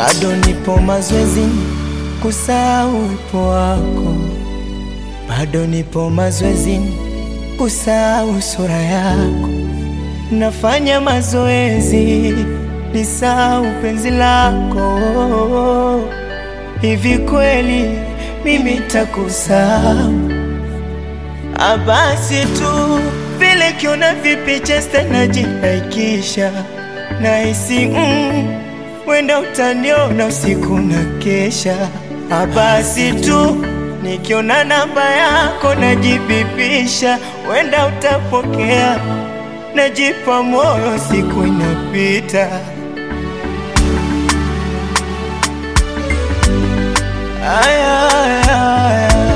bado nipo mazoezini kusahau uwepo wako, bado nipo mazoezini kusahau sura yako, nafanya mazoezi nisahau penzi lako. Hivi kweli mimi takusahau? Abasi tu vile kiona vipicha tena jihaikisha nahisi mm, wenda utaniona usiku na kesha. Abasi tu nikiona namba yako najibipisha, wenda utapokea, najipa moyo, siku inapita. Aya, aya, aya.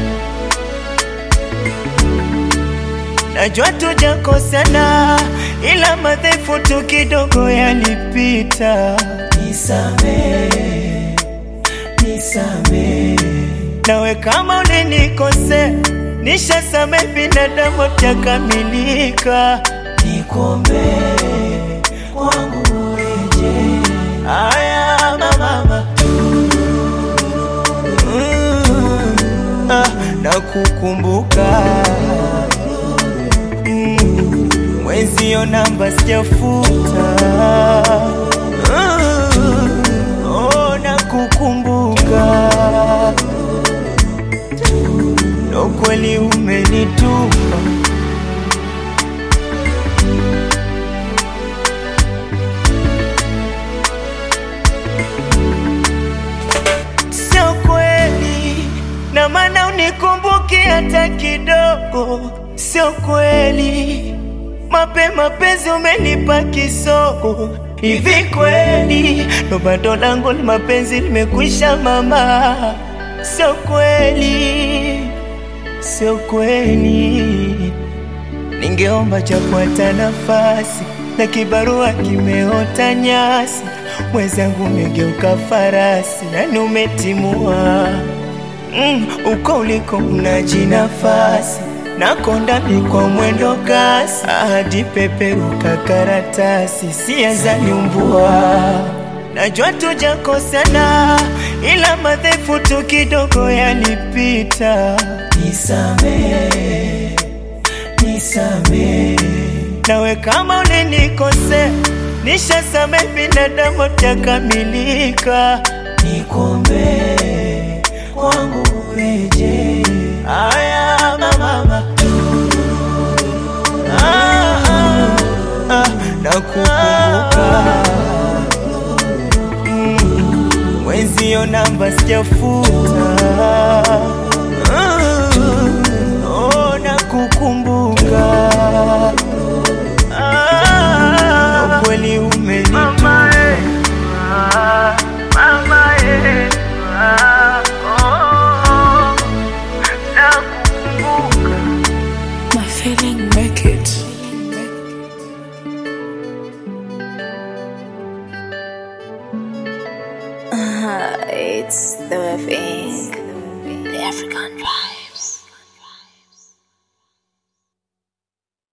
Najua tujakosana, ila madhaifu tu kidogo yalipita. Nisamehe, nisamehe. Nawe kama ulinikosea, nishasamehe, binadamu takamilika. Nikuombee kwangu ureje. Aya mama, mm, ah, nakukumbuka Mm, mwenzio namba sijafuta. Mm, oh, nakukumbuka ndo kweli umenitupa. Sio kweli, na maana unikumbuki hata kidogo. Sio kweli, mapema penzi umenipa kisogo. Hivi kweli, ndo bado langu ni mapenzi limekwisha mama? Sio kweli, sio kweli. Ningeomba japo hata nafasi, na kibarua kimeota nyasi. Mwenzangu umegeuka farasi, yani umetimua mm, uko uliko unaji nafasi nakonda mi kwa mwendo kasi, hadi peperuka karatasi, sia nyumbua. Najua tujakosana, ila madhaifu tu kidogo yalipita. Nisamehe, nisamehe. Nawe kama ulinikosea, nishasamehe, binadamu takamilika. Nikuombee kwangu ureje. Aya mama, ah, ah, ah, nakukumbuka mm, mwenzio namba sijafuta